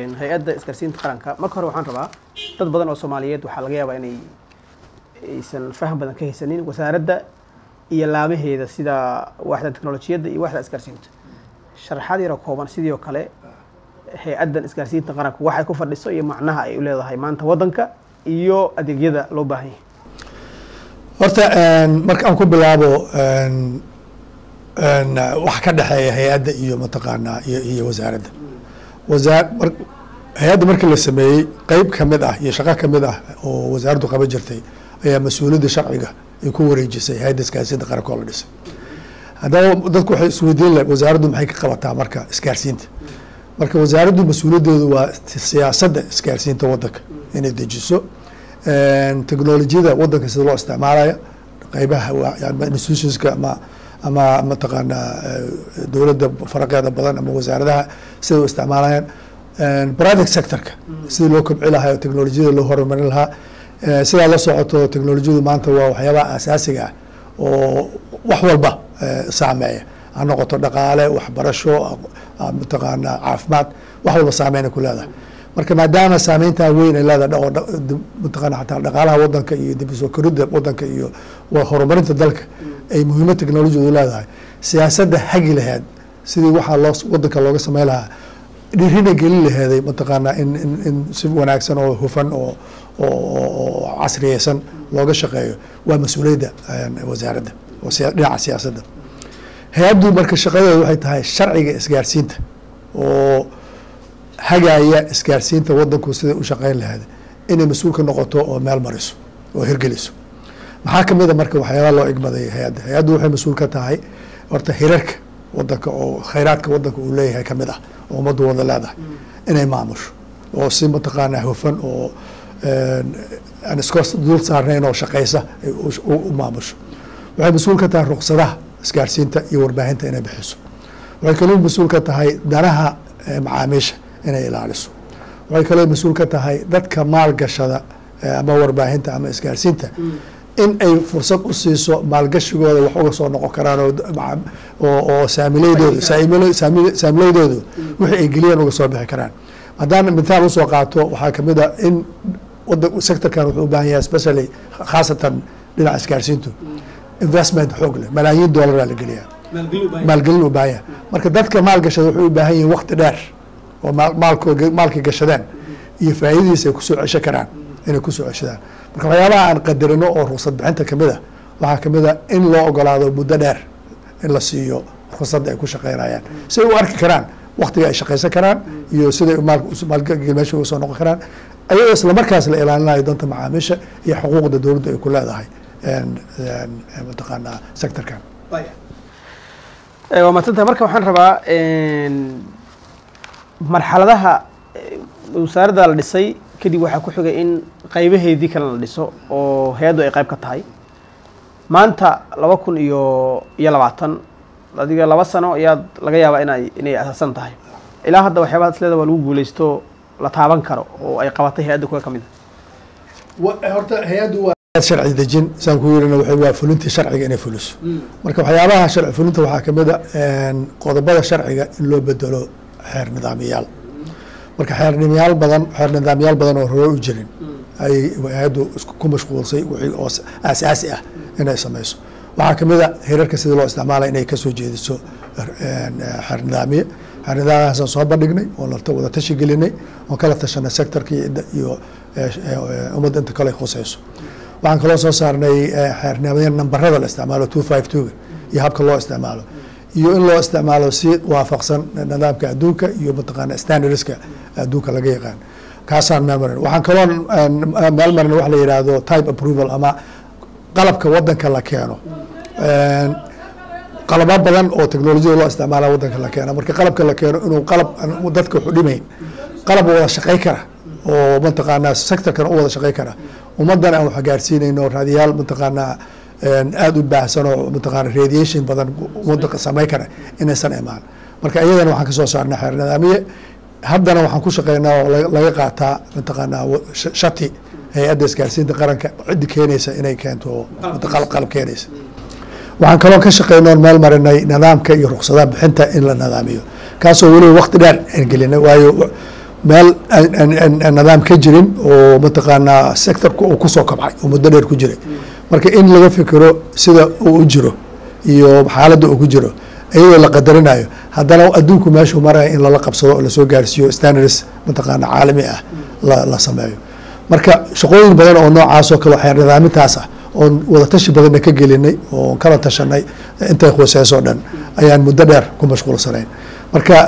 hay-adda isgaarsiinta qaranka marka hore waxaan rabaa dad badan oo soomaaliyeed waxaa laga yaabaa inay aysan faham badan ka haysanin wasaaradda iyo laamaheeda sida waaxda teknolojiyadda iyo waaxda isgaarsiinta sharaxaad yaro kooban sidii oo kale hay-addan isgaarsiinta qaranka waxay ku fadhiso iyo macnaha ay u leedahay maanta waddanka iyo adeegyada loo baahan yahay horta marka aan ku bilaabo waxa ka dhexeeya hay-adda iyo mataqaanaa iyo iyo wasaaradda wasaa hay-adda markii la sameeyey qeyb kamid ah iyo shaqo kamid ah oo wasaaraddu qaban jirtay ayaa mas-uuliyadda sharciga ay ku wareejisay hay-adda isgaarsiinta qaranka oo la dhisay haddaba dadku waxay isweydiin lahay wasaaraddu maxay ka qabataa marka isgaarsiinta marka wasaaraddu mas-uuliyaddeedu waa siyaasadda isgaarsiinta waddanka inay dejiso technolojiyada waddanka sida loo isticmaalaya qeybaha institutionska ama ama mataqaanaa dowladda faraqeeda badan ama wasaaradaha siday u isticmaalayaan private sectorka sidii loo kobci lahaa oo technolojiyada loo horumarin lahaa sidaa la socoto technolojiyadu maanta waa waxyaabaha asaasiga ah oo wax walba saameeya ha noqoto dhaqaale waxbarasho mataqaanaa caafimaad wax walba saameyna ku leedahay marka maadaama saameyntaa weyn ay leedahay oo mataqana xataa dhaqaalaha waddanka iyo dib usoo koridda waddanka iyo horumarinta dalka ay muhiimad technolojiyadu leedahay siyaasadda hagi laheed sidii waxaa loo waddanka looga sameyn lahaa dhirina gelin laheeday mataqaanaa in in in si wanaagsan oo hufan oo oo casriyeysan looga shaqeeyo waa mas-uuliyadda wasaaradda oo dhinaca siyaasadda hay-addu marka shaqadeedu waxay tahay sharciga isgaarsiinta oo hagaaya isgaarsiinta waddanku siday u shaqeyn lahayd inay mas-uul ka noqoto oo meel mariso oo hirgeliso maxaa kamid a marka waxyaaba loo igmaday hay-adda hay-addu waxay mas-uul ka tahay horta hirarka waddanka oo khayraadka waddanka uu leeyahay kamid ah oo ummaddu wada leedahay inay maamusho oo si mataqaanaa hufan oo aan iska dul saarnayn oo shaqeysa u maamusho waxay mas-uul ka tahay ruqsadaha isgaarsiinta iyo warbaahinta inay bixiso waxay kaloo mas-uul ka tahay danaha macaamiisha inay ilaaliso waxay kaloo mas-uul ka tahay dadka maalgashada ama warbaahinta ama isgaarsiinta in ay fursad u siiso maalgashigooda wax uga soo noqon karaan oo saamileydooda saamileydoodu wixii ay geliyeen uga soo bixi karaan haddaan mithaal usoo qaato waxaa kamid a in wada sectorkan wuxuu u baahan yahay especially khaasatan dhinaca isgaarsiintu investment xoog leh malaayiin dollaraa la geliyaa maalgelin u baahan yahay marka dadka maalgashada waxay u baahan yihiin wakti dheer oo maalko maalkay gashadaan iyo faa'iidadiisa ay kusoo cesho karaan inay kusoo ceshadaan marka waxyaabaha aan qadarino oo ruqsad bixinta kamid a waxaa kamid a in loo ogolaado muddo dheer in la siiyo ruqsadda ay ku shaqeynayaan si ay u arki karaan waktiga ay shaqeysan karaan iyo siday maalgel meesha uga soo noqon karaan ayadoo isla markaas la ilaalinayo danta macaamiisha iyo xuquuqda dowladda ay ku leedahay mataqaanaa sectorkan waa maadsantahay marka waxaan rabaa marxaladaha wasaaradda la dhisay kadib waxaa ku xigay in qaybaheedii kale la dhiso oo hay-addu ay qayb ka tahay maanta laba kun iyo iyo labaatan adiga laba sano ayaad laga yaabaa inay inay asaasan tahay ilaa hadda waxyaabaha isleeda waa lagu guuleysto la taaban karo oo ay qabatay hay-adda kuwa ka mid a horta hay-addu waa sharci dejin saan ku yirina waxay waa fulintii sharciga inay fuliso marka waxyaabaha sharci fulinta waxaa kamid a qodobada sharciga in loo bedelo xeer nidaamiyaal marka xeer nidaamyaal badan xeer nidaamyaal badan oo hore u jirin ay hay-addu ku mashquulsay wixii oo aasaasi ah inay sameyso waxaa kamid a hirarka sidii loo isticmaalay inay kasoo jeediso xeer nidaamiye xeer nidaamyahaasaan soo bandhignay oo wada tashi gelinay oon kala tashanay sectorka iyo ummadda inta kale khuseyso waxaan kaloo soo saarnay xeer nidaamya nambarada la isticmaalo two five two iyo habka loo isticmaalo iyo in loo isticmaalo si waafaqsan nidaamka adduunka iyo mataqaana standardska adduunka laga yaqaan kaasaan meel marin waxaan kaloo meel marin wax la yidhaahdo type approval ama qalabka wadanka la keeno qalabo badan oo technolojiyada loo isticmaala wadanka la keeno marka qalabka la keeno inuu qalab dadka waxu dhimayn qalab wada shaqey kara oo mataqaanaa sectorkan u wada shaqey kara ummadan aan wax gaarsiinayno raadiyaal mataqaanaa aada u baahsan oo mataqaana radiation badan wadanka samey kara inaysan imaan marka iyadana waxaan kasoo saarnay xeer nidaamiye haddana waxaan ku shaqeynaa oo laga qaataa mataqaanaa shati hay-adda isgaarsiinta qaranka ciddi keenaysa inay keento qalab keenaysa waxaan kaloo ka shaqeynoon meel marinay nidaamka iyo ruksadaha bixinta in la nidaamiyo kaasoo weliba wakti dheer aan gelinay waayo meel aan nidaam ka jirin oo mataqaanaa sectorka uu kusoo kabcay oo muddo dheer ku jiray marka in laga fikiro sida uu u jiro iyo xaaladda uu ku jiro iyadoo la qadarinayo haddana adduunku meeshuu maraya in lala qabsado oo lasoo gaarsiiyo standards mataqaana caalami ah la la sameeyo marka shaqooyin badan oo noocaasoo kale waxay nidaamintaas ah oon wadatashi badanna ka gelinay oon kala tashanay intay khuseysoo dhan ayaan muddo dheer ku mashquulsanayn marka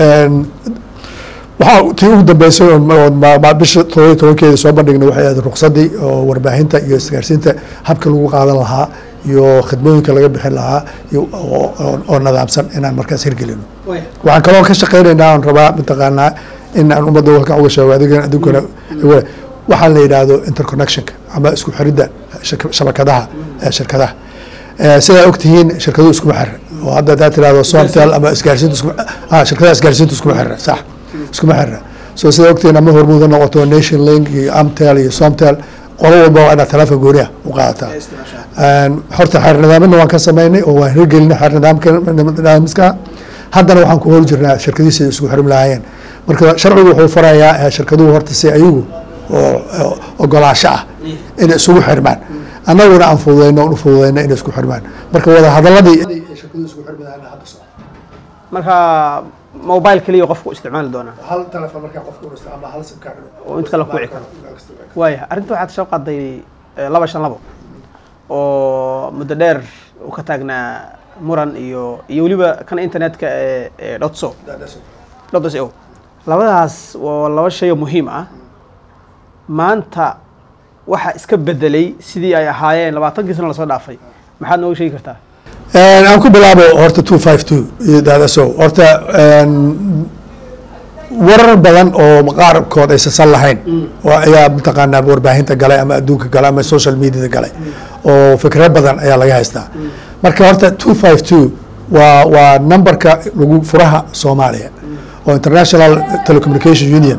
waxaa tii ugu dambeysay oon bisha todobiyo tobankeeda soo bandhignay waxay ahayd ruqsadii oo warbaahinta iyo isgaarsiinta habka lagu qaadan lahaa iyo khidmooyinka laga bixin lahaa iyo oo nidaamsan inaan markaas hirgelino waxaan kaloo ka shaqeynaynaa on rabaa mataqaanaa in aan ummadda halkan uga sheego adigan adunkana waxaa la yidhaahdo interconnectionka ama isku xiridda shabakadaha shirkadaha sidaa ogtihiin shirkaduhu iskuma xira oo hadda hadaa tirahdo somtel ama isgaarsiinta isku shirkadaha isgaarsiinta iskuma xira sax iskuma xira so sidaa ogtihiin ama hormuud ha noqoto nation link iyo amtel iyo somtel qolo walba waa inaad teleefon gooniah u qaadataa horta xeer nidaamina waan ka samaynay oo waan hirgelinay xeer nidaamka nidaamiska haddana waxaan ku hor jirnaa shirkadihi siday isku xirmi lahaayeen marka sharcigu wuxuu farayaa shirkaduhu horta si ayagu oo ogolaasho ah inay isugu xirmaan annaguna aan fududeyno on u fududeyno inay isku xirmaan marka wada hadaladii shirkaduhu isku xirmi lahaayeen hadda socda marka mobile keliya qofku isticmaali doonaa hal telefoon markaa qofka uu isticmaalo hal sim card oo inta kale ku wici karo waaya arrinta waxaad soo qaaday laba shan labo oo muddo dheer uu ka taagnaa muran iyo iyo weliba kan internetka ee dhotso dhots o labadaas waa laba shay oo muhiim ah maanta waxa iska bedelay sidii ay ahaayeen labaatankii sano lasoo dhaafay maxaad nooga sheegi kartaa aan ku bilaabo horta two five two iyo daadaso horta warar badan oo qaarkood aysan san lahayn oo ayaa mataqaanaa warbaahinta galay ama adduunka galay ama social mediada galay oo fikro badan ayaa laga haystaa marka horta two five two waa waa numberka lagu furaha soomaaliya oo international telecommunication union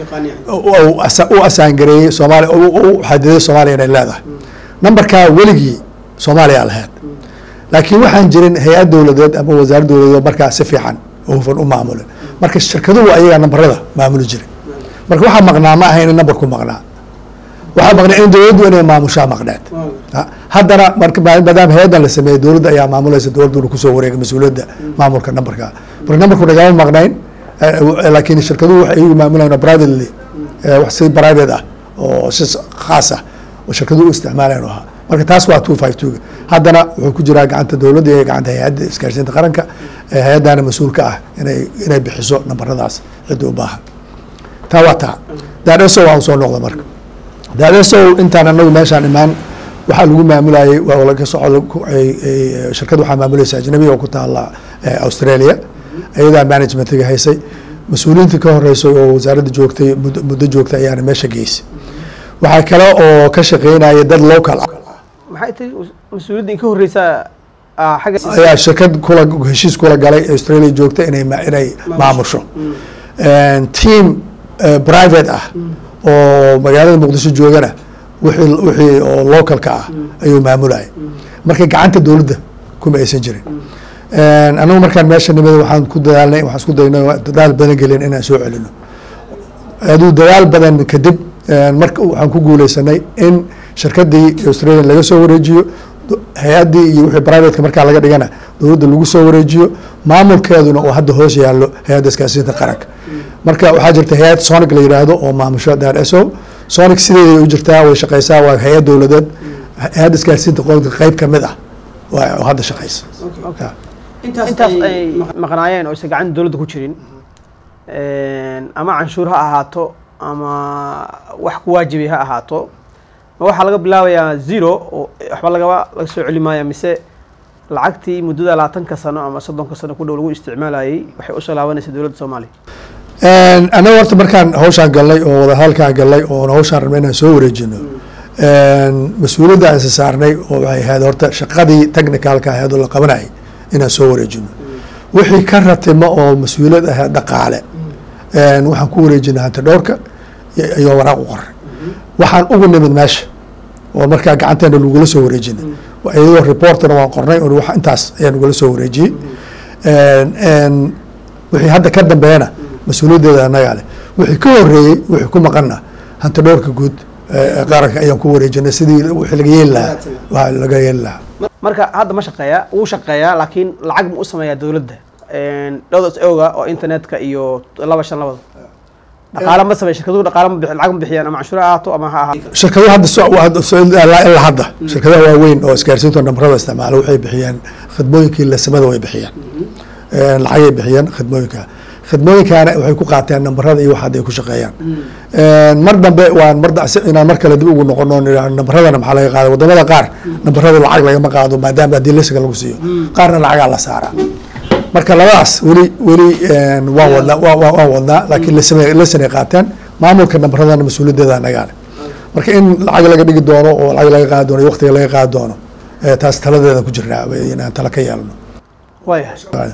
u asaangareeyey soomaaliya u xadiday soomaaliya inay leedahay numberkaa weligii soomaaliya lahayd laakiin waxaan jirin hay-ad dowladeed ama wasaar dowladeed markaa si fiican oo hufan u maamulin marka shirkaduhu ayagaa nambarada maamuli jiray marka waxaa maqnaa ma aha in nambarku maqnaa waxaa maqnaa in dowladdu inay maamushaa maqneed haddana marka maadaama hay-addan la sameeyey dowladda ayaa maamulaysa dowladduna kusoo wareegay mas-uuliyadda maamulka nambarka marka nambarku nagama maqnayn laakiin shirkaduhu waxay iyagu maamulayaan privately wax si private ah oo si khaas ah oo shirkaduhu u isticmaalayan ahaa marka taas waa two five two haddana wuxuu ku jiraa gacanta dowladda iyo gacanta hay-adda isgaarsiinta qaranka hay-addana mas-uulka ah inay inay bixiso nambaradaas cidda u baahan taa waa taa daadheso waa usoo noqda marka daadheso intaan anagu meeshaan imaan waxaa lagu maamulayay waa laga soco shirkad waxaa maamulaysa ajnabiga oo ku taala australia iyadaa managementiga haysay mas-uuliyiinta ka horeysay oo wasaaradda joogtay muddo joogtay ayaana meesha geysay waxaa kale oo ka shaqeynaya dad local ah maxay tahay mas-uuliyadda in ka horreysaa xagga ayaa shirkad kula heshiis kula galay australia joogta inay inay maamusho team private ah oo magaalada muqdisho joogana wixii wixii oo localka ah ayuu maamulaya marka gacanta dowladda kuma aysan jirin anagu markaan meesha nimid waxaan ku dadaalnay waxaan isku daynay dadaal badan gelin inaan soo celino aduu dadaal badan kadib marka waxaan ku guuleysanay in shirkadii australia laga soo wareejiyo hay-addii iyo wixii privateka markaa laga dhigana dowladda lagu soo wareejiyo maamulkeeduna oo hadda hoos yaallo hay-adda iskaasiinta qaranka marka waxaa jirta hay-ad sonic la yidhaahdo oo maamusho daso sonic sideeday u jirtaa way shaqeysaa waa hay-ad dowladeed hay-adda iskaasiinta qoranka qeyb kamid ah oo hadda shaqeysa intaas ay maqnaayeen oo aysan gacanta dowladda ku jirin ama canshuur ha ahaato ama wax ku waajibay ha ahaato ma waxaa laga bilaabayaa zero oo waxba lagaba laga soo celi maaya mise lacagtii muddada labaatanka sano ama soddonka sano ku dhow lagu isticmaalayay waxay usoo laabanaysa dowladda soomaaliya anaga horta markaan hawshaan galnay oo wadahadalkaan galnay oon hawshaan rabnay inaan soo wareejino mas-uuliyadda aan isa saarnay oo waxay ahayd horta shaqadii technicalka ahayd oo la qabanayay inaan soo wareejino wixii ka ratimo oo mas-uuliyad ahayd dhaqaale waxaan ku wareejinay hanti dhowrka iyo waraaq u qoray waxaan ugu nimid meesha oo markaa gacanteena lagula soo wareejinay iyadoo reportna waan qornay oo wax intaas ayaa nagula soo wareejiyey wixii hadda ka dambeeyana mas-uuliyaddeeda annagaa leh wixii ka horeeyey wixii ku maqanna hanti dhowrka guud ee qaranka ayaan ku wareejinay sidii wixii laga yeeli lahaa waa laga yeeli lahaa marka hadda ma shaqeeya wuu shaqeeyaa laakiin lacag ma u sameeyaa dowladda dhowdas oga oo internetka iyo laba shan labada dhaqaale ma sameeya shirkaduhu dhaqaale ma bixi lacag ma bixiyaan ama canshuur ha ahaato ama ha ahaato shirkadaha hadda so- hadda so- ilaa ilaa hadda shirkadaha waaweyn oo isgaarsiinta nambarada isticmaala waxay bixiyeen khidmooyinkii lasamada way bixiyeen lacagay bixiyeen khidmooyinka khidmooyinkaana waxay ku qaateen nambarada iyo waxaad ay ku shaqeeyaan mar dambe waan mar da- si- inaan mar kale dib ugu noqono nidhaahno nambaradana maxaa laga qaada wadamada qaar nambarada lacag lagama qaado maadaama haddii lesiga lagu siiyo qaarna lacagaa la saaraa marka labadaas weli weli waan wadnaa wa- wa- waan wadnaa laakiin lesame lesanay qaateen maamulka nambaradana mas-uuliyaddeeda nagaale marka in lacag laga dhigi doono oo lacag laga qaadi doono iyo waqtiga laga qaadi doono eh, taas taladeeda ku jiraa inaan tala ka yeelno waayahay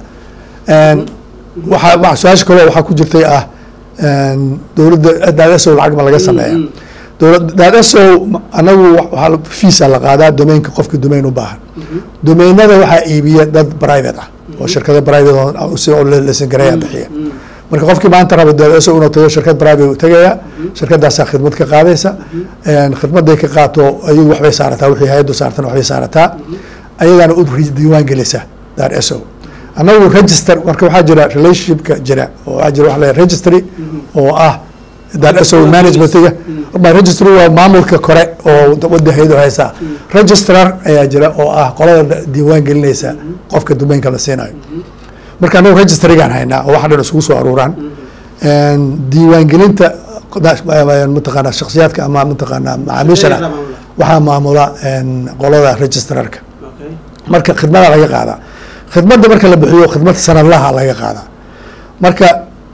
waxaa wa- su-aasha kaloo waxaa ku jirtay ah dowladda daadasow lacag ma laga sameeya dowlad daadasow anagu waxaa la- fiisa la qaadaa domainka qofka domain u baahan domainada waxaa iibiya dad private ah oo shirkado private oo si oo lesan gareeya bixiya marka qofkii maanta raba daadasow inuu tago shirkad private u tagaya shirkadaasaa khidmad ka qaadaysa khidmaday ka qaato ayadu waxbay saarataa wixii hay-addu saartana waxbay saarataa ayadaana u diiwaan gelisa daar eso anagu register marka waxaa jira relationshipka jira oo waxaa jira waxa la registry oo ah daar eso managementiga ma registry waa maamulka kore oo wada haydo haysa registrar ayaa jira oo ah qolada diiwaan gelinaysa qofka domainka la siinayo marka anagu registrygaan haynaa oo waxa dhan isugu soo aruuraan diiwaangelinta mataqaana shaksiyaadka ama mataqaana macaamiishana waxaa maamula qolada registrarka marka khidmada laga qaadaa khidmadda marka la bixiyo khidmad sanadlaha laga qaadaa marka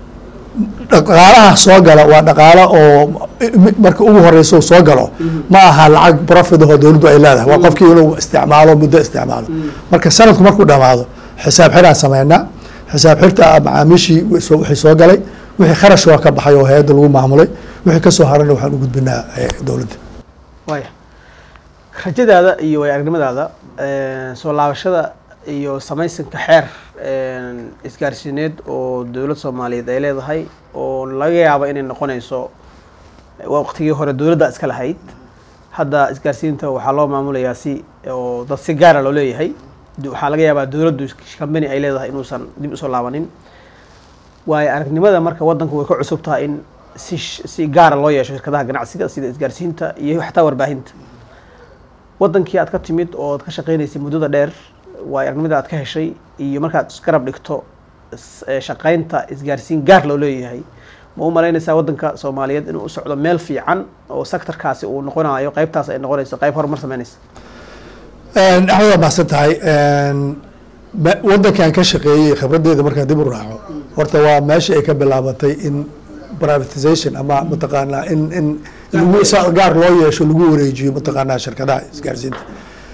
dhaqaalaha soo gala waa dhaqaalo oo marka ugu horeysa uu soo galo ma aha lacag profit ahoo dowladdu ay leedahay waa qofkii inuu isticmaalo muddo isticmaalo marka sanadku markuu dhamaado xisaab xiraan sameynaa xisaab xirta ah macaamiishii wixii soo galay wixii kharash waa ka baxay oo hay-adda lagu maamulay wixii kasoo harana waxaan u gudbinaa dowladda waaya rajadaada iyo way aragnimadaada soo laabashada iyo samaysanka xeer isgaarsiineed oo dowlad soomaaliyeed ay leedahay oo laga yaabo inay noqonayso waqtigii hore dowladda iska lahayd hadda isgaarsiinta waxaa loo maamulayaa si oo dad si gaara loo leeyahay waxaa laga yaabaa dowladdu kambani ay leedahay inuusan dib usoo laabanin waayo aragnimada marka waddanku way ka cusub tahay in si si gaara loo yeesho shirkadaha ganacsiga sida isgaarsiinta iyo xataa warbaahinta waddankii aad ka timid oo ad ka shaqeynaysay muddada dheer waayo aragnimada aad ka heshay iyo markaad isgarab dhigto shaqeynta isgaarsiin gaar loo leeyahay ma u malaynaysaa waddanka soomaaliyeed inuu u socdo meel fiican oo sectorkaasi uu noqonayo qeybtaas ay noqonayso qeyb horumar sameynaysa axmed waa mahadsan tahay waddankan ka shaqeeyey khibraddeeda markaan dib u raaco horta waa meeshii ay ka bilaabatay in privatization ama mataqaanaa in in lagu gaar loo yeesho lagu wareejiyo mataqaanaa shirkadaha isgaarsiinta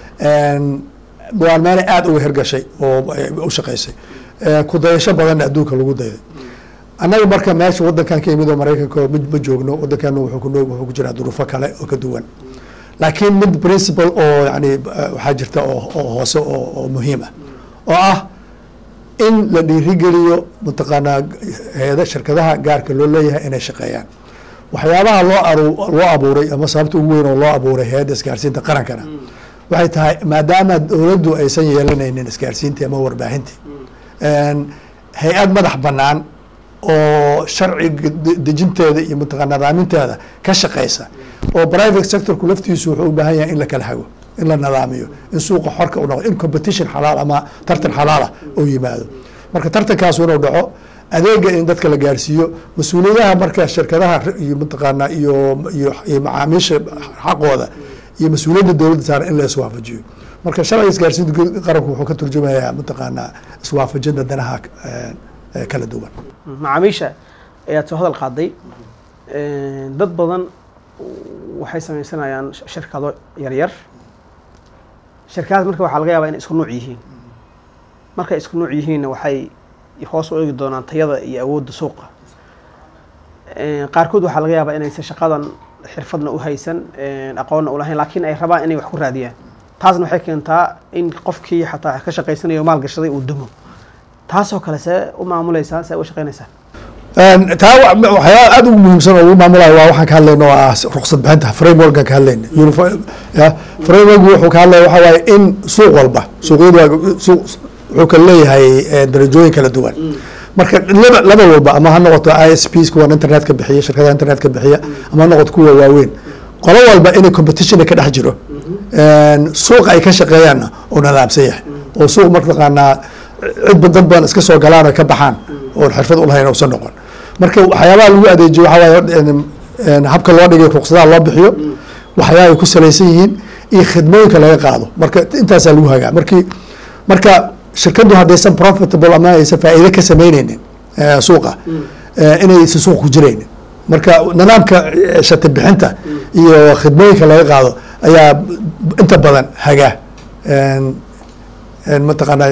waa meelay aada uga hirgashay oo u shaqeysay kudayasho badanna adduunka lagu dayday annaga marka meesha waddankan ka yimid oo maraykanka ma ma joogno waddankeena wuxuu ku wuxuu ku jiraa duruufo kale oo ka duwan laakiin mid principle oo yani waxaa jirta oo oo hoose oo oo muhiim ah oo ah in la dhiirigeliyo mataqaanaa hay-ada shirkadaha gaarka loo leeyahay inay shaqeeyaan waxyaabaha loo aru loo abuuray ama sababta ugu weyn oo loo abuuray hay-adda isgaarsiinta qarankana waxay tahay maadaama dowladdu aysan yeelanaynin isgaarsiintii ama warbaahintii hay-ad madax bannaan oo sharciga dejinteeda iyo mataqaa nadaaminteeda ka shaqeysa oo private sectorku laftiisu wuxuu u baahan yahay in la kala hago in la nadaamiyo in suuqa xorka u noqdo in competition xalaal ama tartan xalaalah uu yimaado marka tartankaasu inuu dhaco adeega in dadka la gaarsiiyo mas-uuliyadaha marka shirkadaha iyo mataqaanaa iyo iyo iyo macaamiisha xaqooda iyo mas-uuliyadda dowladda saaran in la iswaafajiyo marka sharciga isgaarsiinta qaranku wuxuu ka turjumayaa mataqaanaa iswaafajinta danaha kala duwan macaamiisha ayaad soo hadal qaaday dad badan waxay sameysanayaan shirkado yaryar shirkadaas marka waxaa laga yaabaa inay isku nuuc yihiin markay isku nuuc yihiinna waxay hoos u eegi doonaan tayada iyo awoodda suuqa qaarkood waxaa laga yaabaa inaysan shaqadan xirfadna u haysan aqoonna u lahayn laakiin ay rabaan inay wax ku raadiyaan taasna waxay keentaa in qofkii xataa ka shaqaysanayo maal gashaday uu dumo taasoo kale see u maamuleysaan see u shaqeynaysaa taa waxyaaba aad ugu muhiimsan oo ugu maamulayo waa waxaan ka hadlayna oo ah ruksad bixinta frameworkan ka hadlayna ya framework wuxuu ka hadlaya waxa waaye in suuq walba suuqyadu waa suuq wuxuu kala leeyahay darajooyin kala duwan marka laba laba walba ama ha noqoto i s ps kuwan internetka bixiya shirkadaha internetka bixiya ama ha noqoto kuwa waaweyn qolo walba inay competition ka dhex jiro suuqa ay ka shaqeeyaanna oo nadaamsan yahay oo suuq martaqaanaa cid dad badan iska soo galaan oo ka baxaan oon xirfad ulahayn usan noqon marka waxyaabaha lagu adeejiyo waxa waaye habka loo dhigay ruqsadaha loo bixiyo waxyaabaha ay ku salaysan yihiin iyo khidmooyinka laga qaado marka intaasaa lagu hagaa markii marka shirkaddu haddaysan profitable ama aysan faa'iide ka sameyneynin suuqa inaysan suuq ku jiraynin marka nidaamka shati bixinta iyo khidmooyinka laga qaado ayaa inta badan hagaa mataqaanaa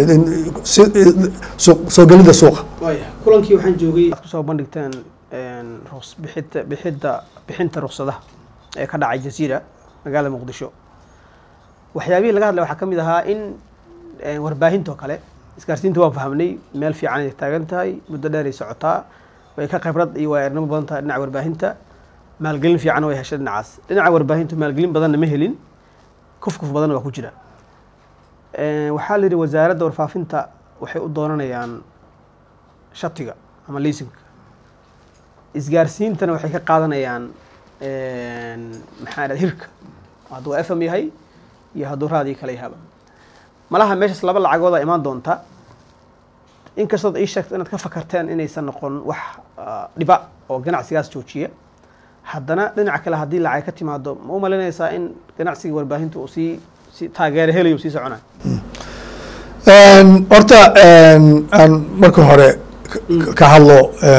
soo gelida suuqa waya kulankii waxaan joogay aad kusoo bandhigteen ruqs bixita bixidda bixinta ruqsadaha ee ka dhacay jasiira magaalada muqdisho waxyaabihii laga hadlay waxaa ka mid ahaa in warbaahintoo kale isgaarsiinta waan fahmnay meel fiican ay taagan tahay muddo dheer ay socotaa way ka khibrad iyo waaernimo badan tahay dhinaca warbaahinta maalgelin fiican way heshay dhinacaas dhinaca warbaahintu maalgelin badanna ma helin kuf kuf badanna waa ku jira waxaa la yidhi wasaaradda warfaafinta waxay u doonanayaan shatiga ama liisinka isgaarsiintana waxay ka qaadanayaan maxaa dhahda hirka hadduu f m yahay iyo hadduu raadii kale yahaba malaha meeshaas laba lacagooda imaan doonta inkastood ii sheegto inaad ka fakarteen inaysan noqon wax dhiba oo ganacsigaas joojiya haddana dhinaca kale haddii lacag ka timaado ma u malinaysaa in ganacsiga warbaahinta uu sii si taageero helayo sii soconayo horta aan marka hore ka hadlo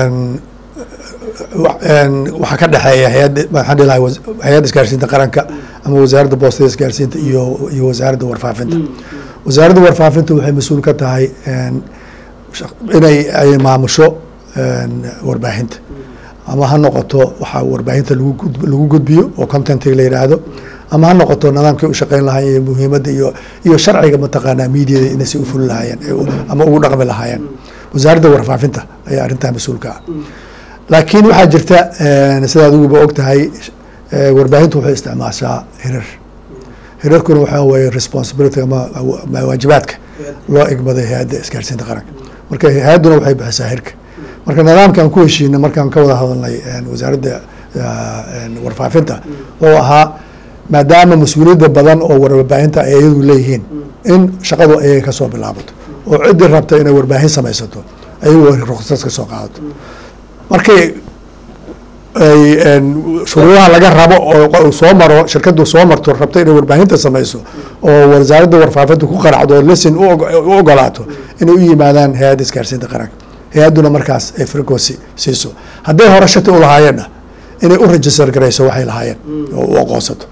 waxaa ka dhexeeya hay-adda maxaan dhihi lahay hay-adda isgaarsiinta qaranka ama wasaaradda boostada isgaarsiinta iyo iyo wasaaradda warfaafinta wasaaradda warfaafinta waxay mas-uul ka tahay inay ay maamusho warbaahinta ama ha noqoto waxaa warbaahinta lagu lagu gudbiyo oo contentiga la yidhaahdo ama ha noqoto nidaamkay u shaqeyn lahaayeen iyo muhiimadda iyo iyo sharciga mataqaanaa miidiyada inay si u fuli lahaayeen ama ugu dhaqmi lahaayeen wasaaradda warfaafinta ayaa arrintaa mas-uulka ah laakiin waxaa jirta sidaad uguba og tahay warbaahintu waxay isticmaashaa hirar hirarkuna waxaa weeye responsibility ama waajibaadka loo egmaday hay-adda isgaarsiinta qaranka marka hay-adduna waxay bixisaa hirka marka nidaamkaan ku heshiinay markaan ka wada hadalnay wasaaradda warfaafinta oo ahaa maadaama mas-uuliyadda badan oo warbaahinta ay iyadu leeyihiin in shaqadu ayaga kasoo bilaabato oo ciddii rabta inay warbaahin samaysato ayagu ruksas ka soo qaadato markay ay shuruudaha laga rabo oo soo maro shirkadu soo marto rabto inay warbaahinta samayso oo wasaaradda warfaafinta ku qaracdo oo lesin u ogolaato inay u yimaadaan hay-adda isgaarsiinta qaranka hay-adduna markaas ay frequency siiso hadday hore shati u lahaayeenna inay u register garayso waxay lahaayeen oo u aqoonsato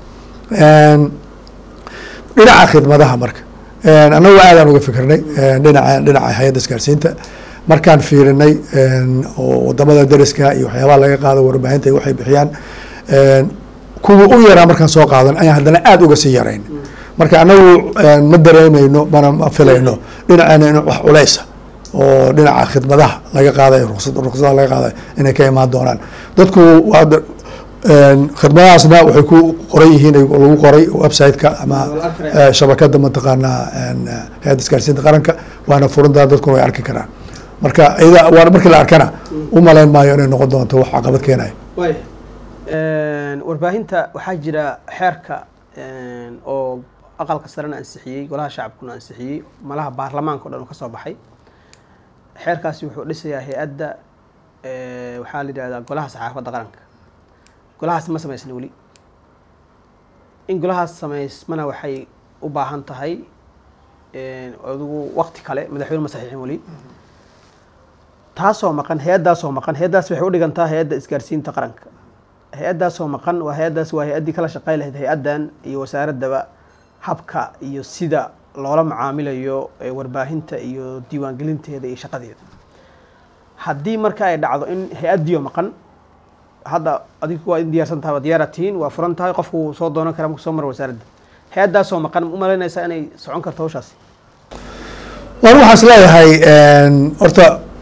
dhinaca khidmadaha marka annagu aadaan uga fikirnay dhinaca dhinaca hay-adda isgaarsiinta markaan fiirinay oo wadamada dariska iyo waxyaabaha laga qaado warbaahinta waxay bixiyaan kuwa u yaraa markaan soo qaadan ayaan haddana aada uga sii yarayn marka annagu ma dareemayno mana ma filayno dhinaceena in wax culeysa oo dhinaca khidmadaha laga qaadayo ruqsad ruqsadaha laga qaadayo inay ka imaan doonaan dadku waa khidmadahaasna waxay ku qoran yihiin lagu qoray website-ka ama shabakada mataqaanaa hay-adda isgaarsiinta qaranka waana furintaa dadkuna way arki karaan marka iyada waa markii la arkana u malayn maayo inay noqon doonto wax caqabad keenayo waaya warbaahinta waxaa jira xeerka oo aqalka sarena ansixiyey golaha shacabkuna ansixiyey malaha baarlamaanka o dhan oo ka soo baxay xeerkaasi wuxuu dhisayaa hay-adda waxaa la yidhahdaa golaha saxaafadda qaranka golahaas ma samaysna weli in golahaas samaysmana waxay u baahan tahay adigu wakti kale madaxweyne ma saxiixin weli taasoo maqan hay-addaasoo maqan hay-addaas waxay u dhigantaa hay-adda isgaarsiinta qaranka hay-addaasoo maqan waa hay-addaas waa hay-addii kala shaqey lahayd hay-addan iyo wasaaraddaba habka iyo sida loola macaamilayo warbaahinta iyo diiwaangelinteeda iyo shaqadeeda haddii marka ay dhacdo in hay-addiio maqan hadda adigu waa in diyaarsan tahay waa diyaara tihiin waa furan tahay qofku wuu soo doonan karaa marku soo maro wasaaradda hay-addaasoo maqan u malaynaysaa inay socon karto hawshaasi waan waxaas leeyahay horta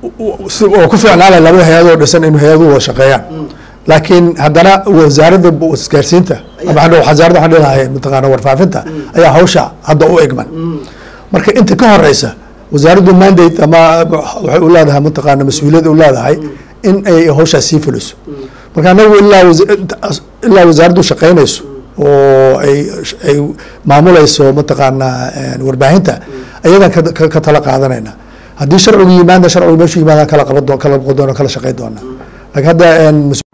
si oo ku fiicnaanay labada hay-adoo dhisan in hay-aduhu wada shaqeeyaan laakiin haddana wasaaradda isgaarsiinta ama wasaaradda waxaan dhihi lahay mataqaana warfaafinta ayaa hawsha hadda u egman marka inta ka horeysa wasaaraddu mandate ama waxay u leedahay mataqaana mas-uuliyad u leedahay in ay hawshaas sii fuliso marka anagu ilaa ilaa wasaaraddu shaqeynayso oo ay ay maamuleyso mataqaana warbaahinta ayadan ka tala qaadanayna haddii sharcigu yimaadna sharcigu meeshu yimaadaan kala qaban kala boqon doona kala shaqeyn doona laakiin hadda